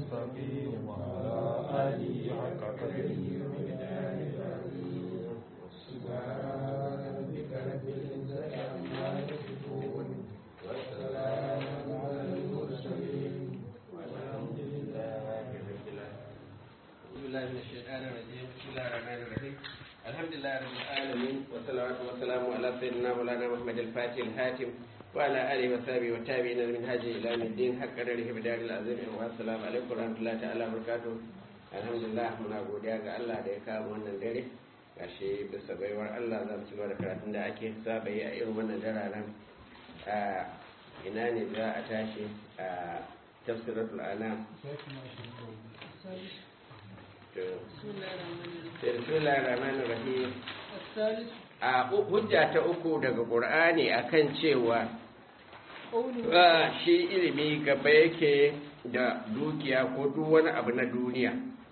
المستقيم وعلى آله حق قدره ومقداره العظيم سبحان ربك رب العزة عما يصفون وسلام على المرسلين والحمد لله رب العالمين أعوذ بالله من الشيطان الرجيم بسم الله الرحمن الرحيم الحمد لله رب العالمين والصلاة والسلام على سيدنا مولانا محمد الفاتح الهاتم وعلى آله وصحبه والتابعين من هذه إلى يوم الدين حق قدره بدار العظيم والسلام عليكم ورحمة الله تعالى وبركاته الحمد لله muna godiya ga Allah da ya kawo wannan dare gashi bisa baiwar Allah za mu ci gaba da karatun da ake saba yi a irin wannan dararen a ina ne za a tashi a tafsiratul anam Bismillahir Rahmanir Rahim. الثالث A hujja ta uku daga Qur'ani akan cewa قوله ba shi ilimi gaba yake da dukiya ko duk wani abu na duniya.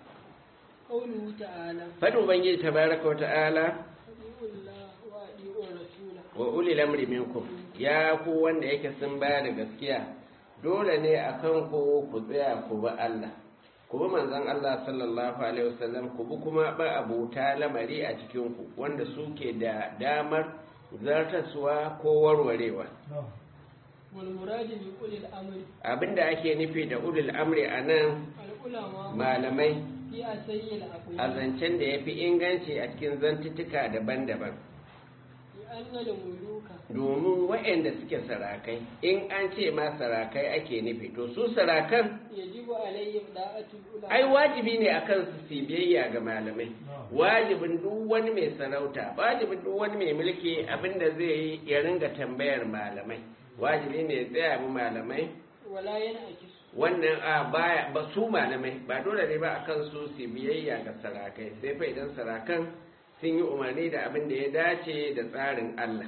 قوله تعالى Fadin Ubangiji tabaraka wa ta'ala أطيعوا الله وأطيعوا الرسول wa ulil amri minkum ya ku wanda yake sun baya da gaskiya dole ne akan ku ku tsaya ku bi Allah ku bi manzon Allah sallallahu alaihi wasallam ku bi kuma ba abuta lamari a cikin ku wanda suke da damar zartaswa ko warwarewa والمراد بأولي الأمر abinda ake nufi da ulil amri anan العلماء malamai في أسي a الأقوال zancen da ya fi inganci a cikin zantuttuka daban-daban لأن الملوك domin waɗanda suke sarakai in an ce ma sarakai ake nufi to su sarakan يجب عليهم داعة العلماء ai wajibi ne akan su su biyayya ga malamai wajibin duk wani mai sarauta wajibin duk wani mai mulki abinda zai yi ya ringa tambayar malamai wajibi ne ya tsaya bi malamai ولا ينعكس wannan a baya ba su malamai ba dole ne ba akan su su biyayya ga sarakai sai fa idan sarakan sun yi umarni da abin da ya dace da tsarin Allah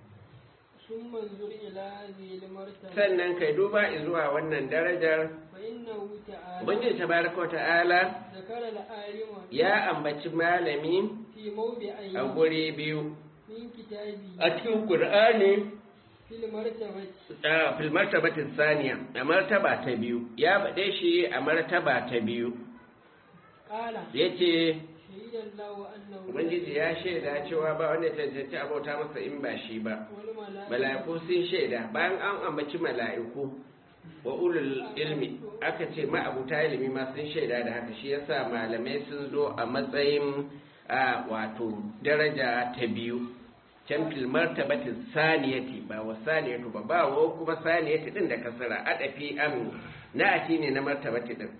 ثم انظر إلى هذه المرتبة sannan kai duba zuwa wannan darajar فإنه تعالى ubangiji tabaraka wa ta'ala ذكر العالم ya ambaci malami في موضعين a guri biyu من كتابه a cikin qur'ani في المرتبة a fil martabatin saniya a martaba ta biyu ya faɗe shi a martaba ta biyu قال yace شهد الله أنه ubangiji ya shaida cewa ba wanda ya cancanci abota masa in ba shi ba والملائكة mala'iku sun shaida bayan an ambaci mala'iku wa ulul ilmi aka ce ma'abuta ilimi ma sun shaida da haka shi yasa malamai sun zo a matsayin a wato daraja ta biyu can fil martabatin saniyati ba wa saniyatu ba ba wa kuma saniyati din da kasara adafi am na ati ne na martabati din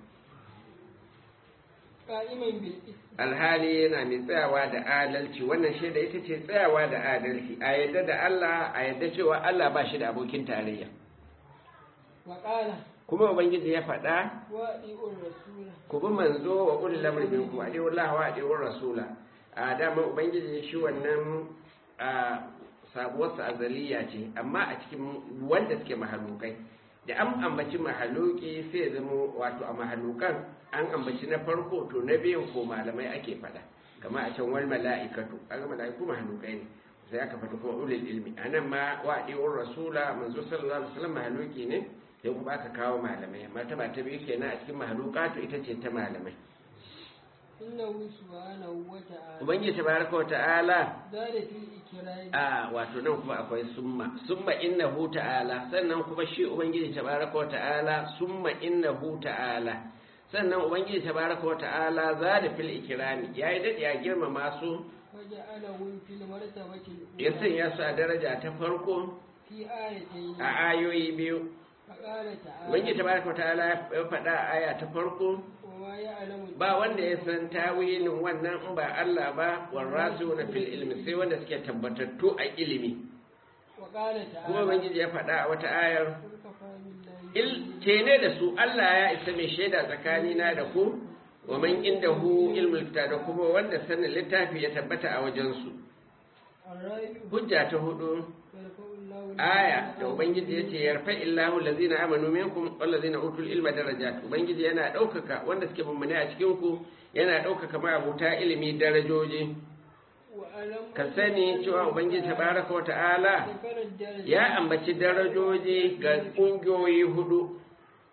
قائما بالإسم alhali yana mai tsayawa da adalci wannan shaida ita ce tsayawa da adalci a yadda da Allah a yadda cewa Allah ba shi da abokin tarayya وقال kuma ubangiji ya faɗa وأطيعوا الرسول ku bi manzo wa ulil amri minkum a dai Allah wa dai rasula a dama ubangiji shi wannan a sabuwarsa azaliya ce amma a cikin wanda suke mahalukai da an ambaci mahaluki sai ya zama wato a mahalukan an ambaci na farko to na biyun ko malamai ake faɗa kamar a can wal mala'ikatu kaga mala'iku mahalukai ne sai aka faɗi kuma ulil ilmi anan ma wa dai rasula manzo sallallahu alaihi wasallam mahaluki ne sai kuma aka kawo malamai martaba ta biyu kenan a cikin mahalukatu ita ce ta malamai إنه سبحانه وتعالى ubangiji tabaraka wa ta'ala زاد في الإكرام a wato nan kuma akwai summa summa innahu ta'ala sannan kuma shi ubangiji tabaraka wa ta'ala summa innahu ta'ala sannan ubangiji tabaraka wa ta'ala zada fil ikrami yayi dade ya girmama su وجعلهم في المرتبة ya الأولى sanya su a daraja ta farko في آيتين a ayoyi biyu فقال ubangiji تعالى tabaraka wa ta'ala ya faɗa a aya ta farko وما يعلم ba wanda ya san tawilin wannan in ba Allah ba warrasu na fil ilmi sai wanda suke tabbatattu a ilimi وقال kuma تعالى ubangiji ya faɗa a wata ayar قل كفى بالله il ne da su Allah ya isa mai shaida tsakanina da ku wa man indahu ilmul kitab da kuma wanda sanin littafi ya tabbata a wajen su الرابع hujja ta hudu يرفع الله aya da ubangiji yace yarfa illahu allazina amanu minkum wallazina utul ilma darajat ubangiji yana daukaka wanda suke mummune a cikin ku yana daukaka ma abuta ilimi darajoji وألم ka sani cewa ubangiji tabaraka wa ta'ala ذكر الدرجة ya ambaci darajoji ga ƙungiyoyi hudu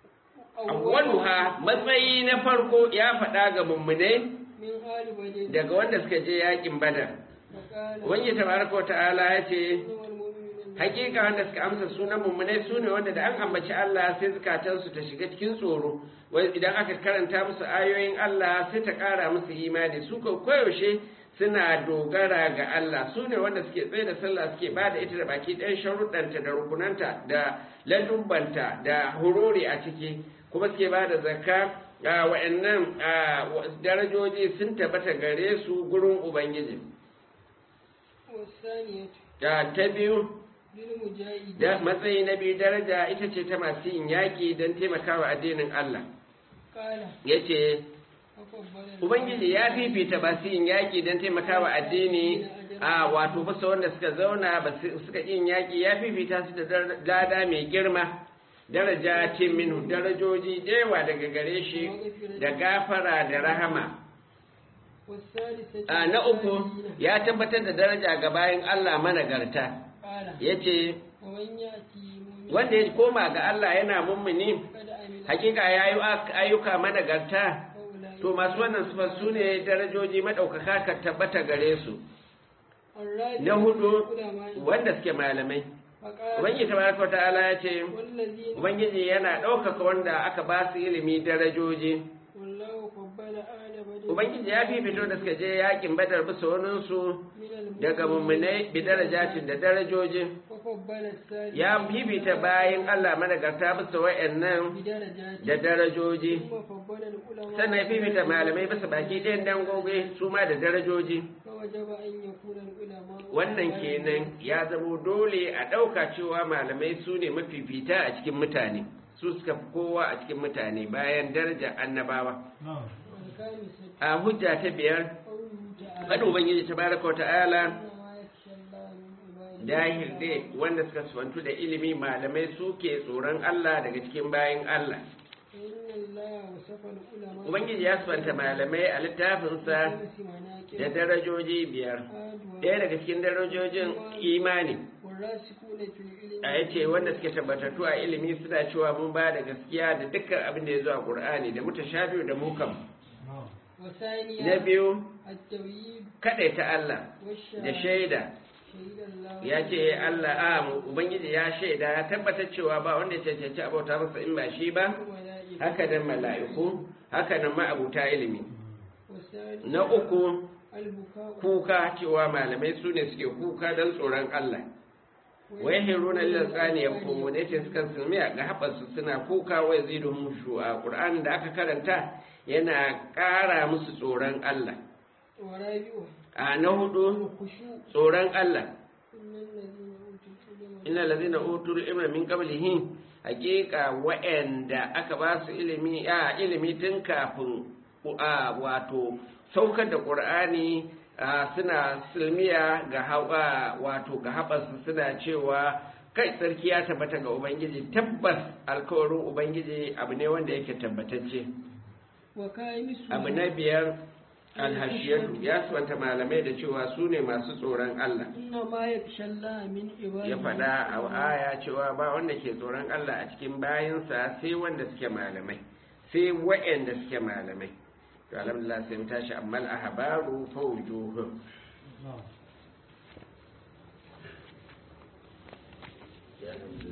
awwaluha matsayi na farko ya faɗa ga mummunai min ali badin daga wanda suka je yakin badar faqala wani tabaraka wa ta'ala ya ce innamal mu'minuna hakika wanda suka amsa sunan mummunai su ne wanda da an ambaci Allah sai zukatansu ta shiga cikin tsoro wai idan aka karanta musu ayoyin Allah sai ta ƙara musu imani su ko koyaushe suna dogara ga Allah su ne wanda suke tsaye da sallah suke ba da ita da baki ɗayan sharuɗanta da rukunanta da ladubbanta da hurori a ciki kuma suke ba da zakka a wa'annan a, wa- darajoji sun tabbata gare su gurin ubangiji wasaniyatu da ta biyu lil mujahidin da matsayi na biyu daraja ita ce ta masu yin yaƙi don taimakawa addinin Allah qala ya ce afabbala ubangiji ya fifita masu yin yaƙi don taimakawa addini a wato fasa wanda suka zauna ba su- suka yin yaƙi ya fifita su da dar- lada mai girma daraja ce minu darajoji da yawa daga gare shi da gafara da rahama wasalisatu a na uku ya tabbatar da daraja ga bayan Allah managarta qala ya ce wa man yati mu'min wanda ya koma ga Allah yana mummuni kada amila hakika ya yi ayyuka managarta faulai to masu wannan sifar su ne darajoji maɗaukaka ka tabbata gare su الرابع na hudu العلماء wanda suke malamai فقال ubangiji tabaraka ta'ala ya ce والذين ubangiji yana ɗaukaka wanda aka ba su ilimi darajoji والله فضل آل بدر ubangiji ya fifito da suka je yakin badar bisa waninsu من daga mummunai bi darajatin da darajoji وفضل الثالث ya fifita bayan Allah managarta bisa wa'annan بدرجات da darajoji ثم فضل العلماء sannan ya fifita malamai bisa baki ɗayan dangoge su ma da darajoji فوجب أن يكون العلماء wannan kenan ya zamo dole a ɗauka cewa malamai su ne mafifita a cikin mutane su suka fi kowa a cikin mutane bayan daraja annabawa والخامسة a hujja ta biyar قوله تعالى faɗin ubangiji tabaraka wa ta'ala إنما يخشى الله من عباده dahil dai wanda suka sufantu da ilimi malamai suke tsoron Allah daga cikin bayan Allah فإن الله وصف العلماء ubangiji ya sufanta malamai a littafinsa بخمس مناكب da darajoji biyar آدوا ɗaya daga cikin darajojin imani والراسخون في العلم a yace wanda suke tabbatattu a ilimi suna cewa mun ba da gaskiya da dukkan abin da ya zo a Qur'ani da mutashabihu da mukam وثانيا na biyu التوحيد ta Allah da والشهادة shaida شهد الله ya ce Allah a mu ubangiji ya shaida ya tabbatar cewa ba wanda ya cancanci abauta masa in ba shi ba والملائكة haka nan mala'iku haka nan ma'abuta ilimi والثالث na uku البكاء kuka cewa malamai su ne suke kuka don tsoron Allah wai hiruna lil tsani yaqumu ne ce suka sulmi ga haɓarsu suna kuka wai ziduhum shu'a Qur'an da aka karanta yana ƙara musu tsoron Allah ورابعها a na hudu الخشوع tsoron Allah إن الذين أوتوا innal ladina utul العلم ilma min qablihi haqiqa wa'anda aka ba su ilimi a ilimi tun kafin a wato saukar da qur'ani a, suna silmiya ga hawa wato ga haɓarsu suna cewa kai sarki ya tabbata ga ubangiji tabbas alkawarin ubangiji abu ne wanda yake tabbatacce وكائنس abu na biyar alhashiyatu ya suwanta malamai da cewa su ne masu tsoron Allah إنما يخشى الله من عباده ya faɗa a aya cewa ba wanda ke tsoron Allah a cikin bayansa sai wanda suke malamai sai wa'anda suke malamai to alhamdulillah sai mu tashi amma al-ahbaru fawjuhum نعم ya alhamdulillah